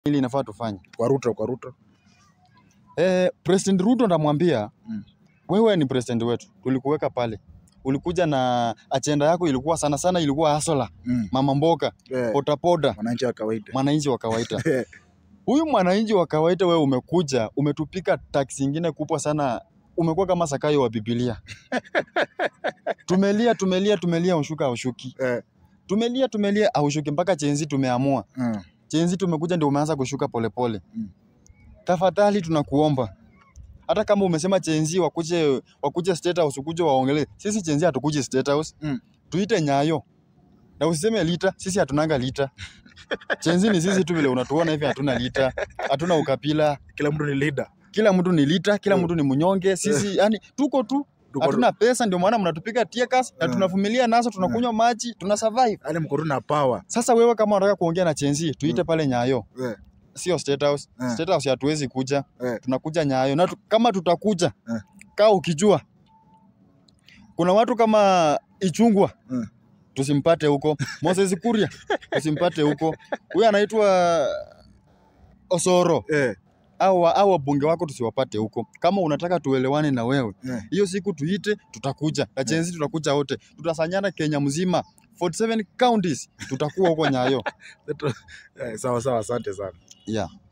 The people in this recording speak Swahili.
ili inafaa tufanye. Kwa Ruto, kwa Ruto. Eh, President Ruto ndamwambia Mm. wewe ni president wetu, tulikuweka pale, ulikuja na ajenda yako ilikuwa sana sana ilikuwa hasola, Mm. mama mboga, Eh, potapoda, Mwananchi wa kawaida. mwananchi wa kawaida. Huyu mwananchi wa kawaida wewe umekuja umetupika tax ingine kubwa sana, umekuwa kama Sakayo wa Biblia. tumelia tumelia tumelia, ushuka ushuki, Eh, tumelia tumelia, aushuki mpaka chenzi tumeamua mm. chenzi tumekuja ndio umeanza kushuka polepole Mm. tafadhali tunakuomba hata kama umesema chenzi wakuje wakuje state house ukuje waongelee sisi chenzi hatukuje state house Mm. tuite nyayo na usiseme lita sisi hatunanga lita chenzi ni sisi tu vile unatuona hivi hatuna lita hatuna ukapila Kila mtu ni leader. kila mtu ni lita kila Mm. mtu ni mnyonge sisi yani tuko tu Tuko- hatuna pesa ndio maana mnatupiga tear gas na Mm. tunavumilia nazo tunakunywa maji tuna survive Yaani mko tu na power. sasa wewe kama unataka kuongea na chenzi tuite pale nyayo Eh, sio state house. Eh. State house hatuwezi kuja, Eh. tunakuja Nyayo na tu, kama tutakuja Eh. kaa ukijua kuna watu kama Ichungwa Eh. tusimpate huko, Moses Kuria tusimpate huko, huyu anaitwa Osoro eh, au au wabunge wako tusiwapate huko. Kama unataka tuelewane na wewe, eh. hiyo siku tuite, tutakuja na chenzi, tutakuja wote, tutasanyana Kenya mzima 47 counties, tutakuwa huko Nyayo Eh, Sawa sawa, asante sana. yeah.